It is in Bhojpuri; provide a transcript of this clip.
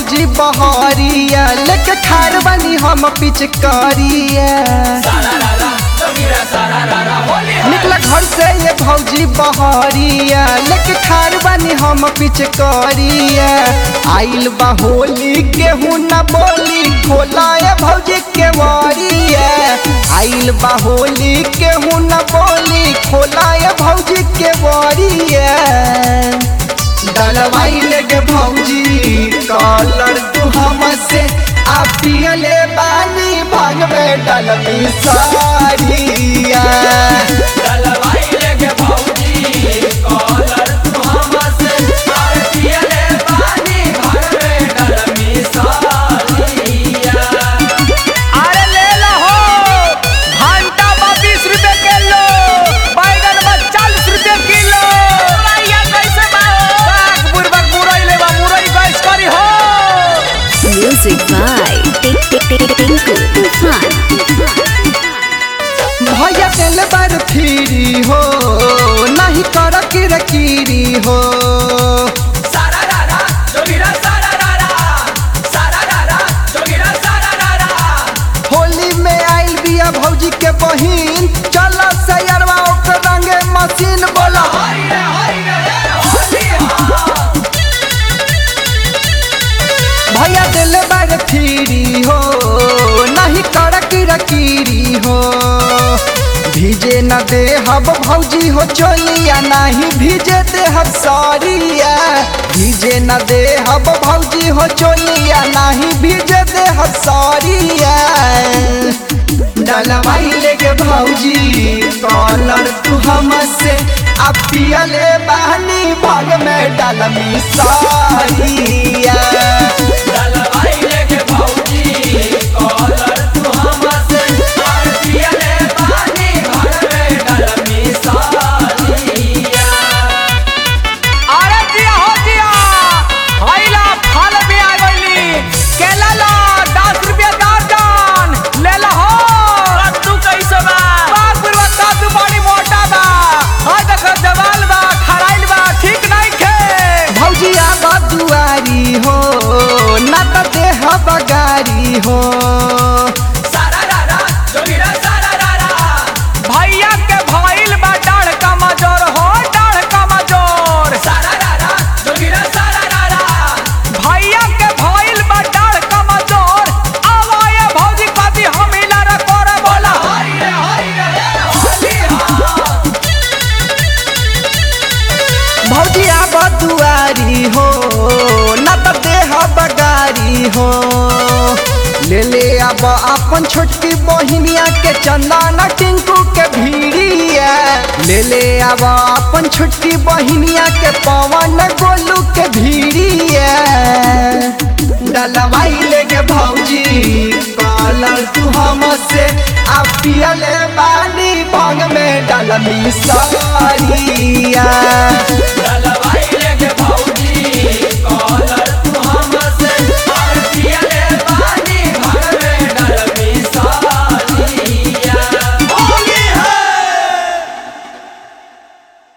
भौजी बहरिया लेके खार बनी हम पिचकारिया निकला घर से ये भौजी बहरिया लेके खार बनी हम पिचकारिया आइल बा होली केहू न बोली खोला ये भौजी के वारिया आइल बा होली केहू न बोली खोला ये भौजी के वारिया डलवाई लेके भौजी कॉलर तू हमसे आ पियले बानी भाग में डलमी सारिया अरे ले लो हो घंटा बा बीस रुपए किलो बैगन बा चालीस रुपए किलो भैया कैसे बा बाग बुरबक मुरई ले बा मुरई गैस करी हो Music by Tinku Tufan. भैया दिल बार फिरी हो नहीं कर किरकिरी हो होली में आइल बिया भौजी के बहिन चल सैरवा ओकर रंगे मशीन बोला भैया दिल बार फिरी हो नहीं कर किरकिरी हो भीजे न दे हब भौजी हो चोलिया नहीं भीजे दे हब सरिया भीजे न दे हब भौजी हो चोलिया नहीं भीजे दे हब सरिया डलवाई लेके भौजी कॉलर तू हमसे अब पियले बहनी भाग में डलमी सारिया अरे जिया हो जिया हैला फल भी आ गइली केला लो दस रुपया दर्जन ले लो हो कद्दू कैसे बा बाग बुरबा कद्दू बड़ी मोटा बा हाय देखो जवाल बा खराइल बा ठीक नहीं खे भौजी आब दुआरी हो न त देह बगारी हो भैया के भइल बा डाढ़ कमजोर हो डाढ़ कमजोर भैया के भइल बा डाढ़ कमजोर आवाए भौजी कभी हम इलारा कर बोला भौजी आब दुआरी हो न त देह बगारी हो ले ले अब अपन छोटकी बहिनिया के चंदन टिंकू के भीड़िया ले ले अब अपन छोटकी बहिनिया के पवन गोलू के भीड़िया डलवाई लेके भौजी कॉलर तू हमसे आ पियले बानी भाग में डलमी सारी